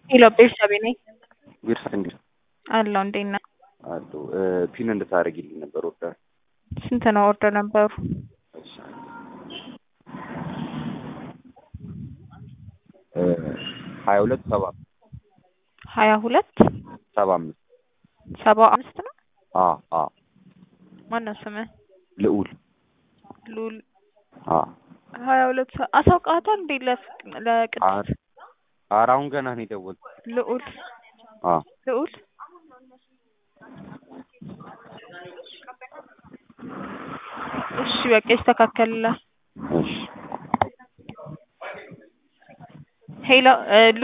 ሄሎ ቤተሰቤ ነኝ ቤተሰብ እንዴት አለው እንዴት ነህ? አሉ ፒን እንድታደርጊልኝ ነበር ወርደር ስንት ነው ኦርደር ነበሩ? ሀያ ሁለት ሰባ ሀያ ሁለት ሰባ አምስት ሰባ አምስት ነው። አ አ ማነው ስምህ? ልዑል ሉል አ ሀያ ሁለት ሰ- አሳውቃታል እንዴ ለፍ- ለቅድስት ኧረ ኧረ አሁን ገና ነው የደወልኩት። ልዑል አ ልዑል እሺ በቃ ይስተካከልላል። እሺ ሄሎ እ